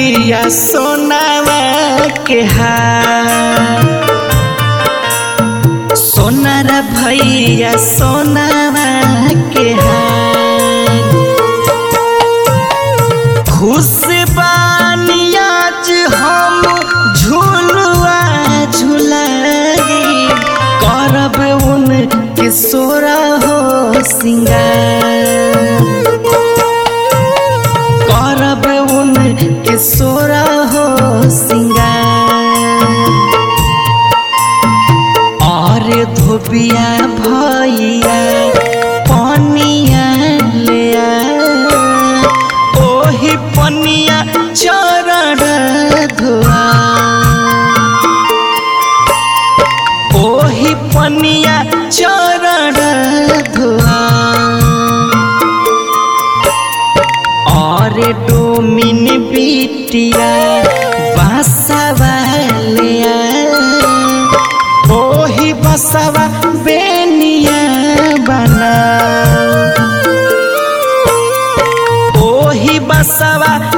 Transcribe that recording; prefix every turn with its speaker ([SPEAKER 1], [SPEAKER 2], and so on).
[SPEAKER 1] भैया सोनावा के हार सोनार भैया सोनावा के हार खुश बानी आज हम झुलुआ झुलाई करब उनके सोरा हो सिंगार करब उनके सोरा हो सिंगार और धोबिया भैया पनिया ले आ ओही पनिया चरण धोआ ओही पनिया चरण धोआ और डोमिन बिटिया बसवा ले आ ओही बसवा बेनिया बना ओही बसवा